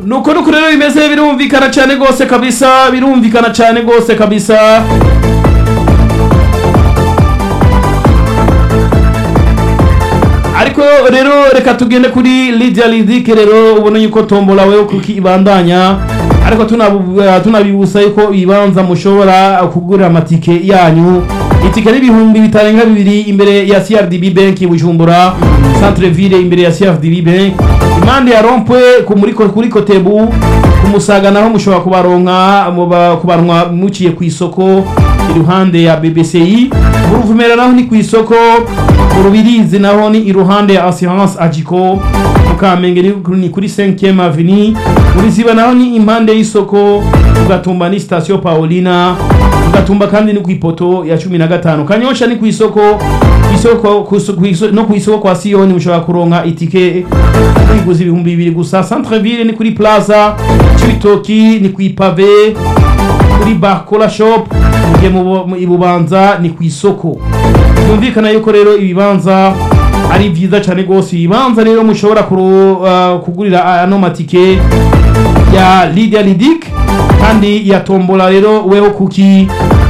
nuko nuko rero bimeze birumvikana cyane rwose kabisa birumvikana cyane rwose kabisa ariko rero reka tugende kuri Lydia Lidike rero ubona yuko tombola wewe kuki ibandanya ariko tunabu- eh, tunabibusa yuko ibibanza mushobora kugurira amatike yanyu itike n'ibihumbi bitarenga bibiri imbere ya CRDB Bank Bujumbura Centre Ville imbere ya CRDB Bank impande ya rompwe ku muri ko- kuri Kotebu ku Musaga naho mushobora kubaronka muba- kubaronka muciye ku isoko iruhande ya BBCI mu Ruvumera naho ni ku isoko mu Rubirizi naho ni iruhande ya Assurance Agiko mu Kamenge ni ni kuri 5e Avenue muri Ziba naho ni impande y'isoko ugatumba ni station Paulina ugatumba kandi ni ku ipoto ya 15 Kanyosha ni ku isoko ku isoko ku isoko- ku isoko- no ku isoko kwa Sioni mushobora kuronka itike kwiguza ibihumbi bibiri gusa Centre Ville ni kuri Plaza Cibitoki ni ku ipave kuri Barcola Shop mugihe mu mu- ibubanza ni ku isoko byumvikana yuko rero ibibanza ari byiza cyane rwose ibibanza rero mushobora kuru- uh, kugurira ano matike ya Lydia Lidic kandi ya tombola rero weho kuki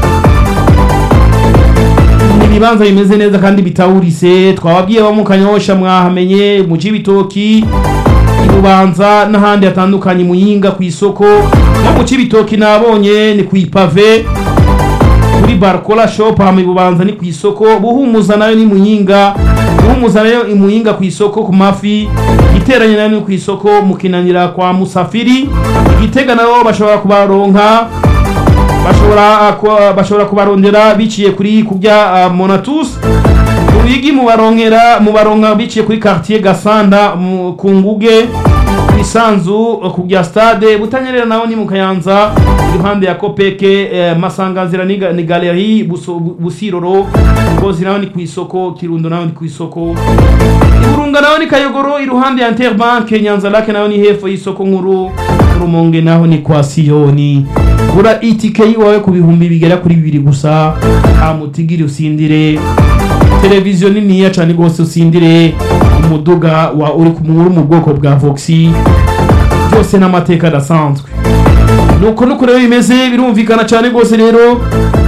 ni ibibanza bimeze neza kandi bitawurise twababwiye bo mu kanyosha mwahamenye mu cibitoki ibubanza n'ahandi hatandukanye muyinga ku isoko no mu cibitoki nabonye ni ku ipave kuri barcola shop hama ibubanza ni ku isoko buhumuza nayo ni muyinga buhumuza nayo imuyinga ku isoko ku mafi iteranye nayo ni ku isoko mukinanira kwa musafiri igitega nabo bashobora kubaronka bashobora ku- bashobora kubarondera biciye kuri kubya uh, monatus ubigi mubaronkera mubaronka biciye kuri quartier gasanda mu- ku nguge isanzu uh, ku bya stade butanyerera naho ni mu kayanza iruhande ya kopeke eh, masanganzira ni, ga- ni galeri Buso- Bu- busiroro ngozi naho ni ku isoko kirundo naho ni ku isoko iburunga naho ni kayogoro iruhande ya interbank nyanza lake naho ni hepfo y'isoko nkuru rumonge naho ni kwa siyoni gura itike yiwawe ku bihumbi bigera kuri bibiri gusa amutigiri usindire televiziyo niniya cyane rwose usindire umuduga wa uri ku uri mu bwoko bwa voxi byose n'amateka adasanzwe nuko nuko rero bimeze birumvikana cyane rwose rero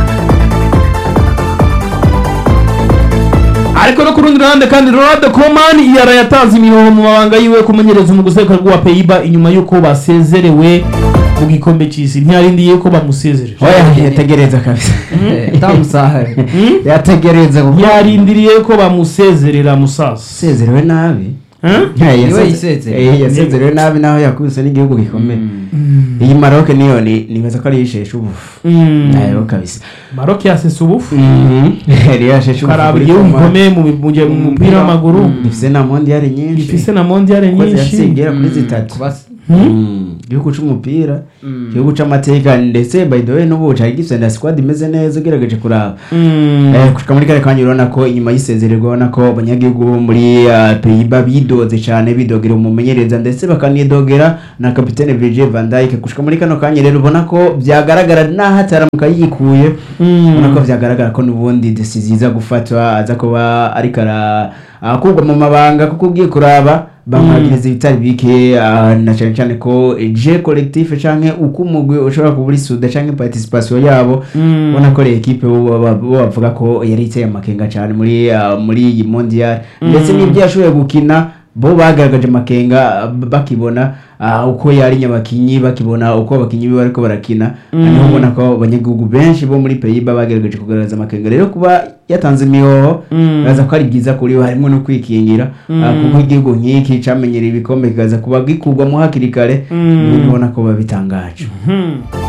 ariko no ku rundi ruhande kandi Ronald Koeman yara yatanze imihoho mu mabanga yiwe kumenyereza umuguseka wa Peiba inyuma yuko basezerewe mu gikombe cy'isi ntiyarindiye ko bamusezereje oya yategereza kabisa tamusahari yategereza kuko yarindiriye ko bamusezerera musaza yasezerewe nabi Eh? Eh, Niwe yaseze- yisezerewe. eh, yasezerewe nabi naho yakubise n'igihugu gikomeye iyi maroc niyo ni nibaza ko ari yisheshe ubufu Mm. nayo kabisa Maroc yasese ubufu yari yasheshe ubufu karaba kuri igihugu Koma. gikomeye mu mu- mu mupira w'amaguru gifise na mondiale nyinshi gifise na mondiale Kuko nyinshi zirasengera kuri zitatu Mm. igihugu c'umupira igihugu c'amateka ndetse by the way n'ubu cari gifise na squad imeze neza ugerageje kuraba Mm. Eh, gushika muri kare kanya urabona ko inyuma y'isezererwa urabona ko abanyagihugu bo muri uh, Pays-Bas bidoze cyane bidogera umumenyereza ndetse bakanidogera na kapitene Virgil van Dijk gushika muri kano kanya rero ubona ko byagaragara naho ataramuka yikuye Mm. ubona ko byagaragara ko n'ubundi decisiyo iza gufatwa aza kuba ariko ara akurwa mu mabanga kuko ugiye kuraba bamwagiriza ibitari bike ah, na cyane cyane ko je collectif canke uko umugwi ushobora kuba uri suda canke participation yabo Mm. ubona ko ekipe bo bo- bo bavuga ko yari iteye amakenga cyane muri ah, muri iyi mondial ndetse n'ibyo yashoboye gukina bo bagaragaje amakenga ah, bakibona ah, uko yari nyabakinyi bakibona uko abakinyi be bariko barakina niho ubona ko abanyagihugu benshi bo muri Pays-Bas bagaragaje kugaragaza amakenga rero kuba yatanze imihoho Mm. baza ko ari byiza kuri we harimo no kwikingira ah, kuko igihugu nk'iki camenyereye ibikombe kikaza kuba gikurwamo hakiri kare Mm. ubona ko biba bitangaje Hmm.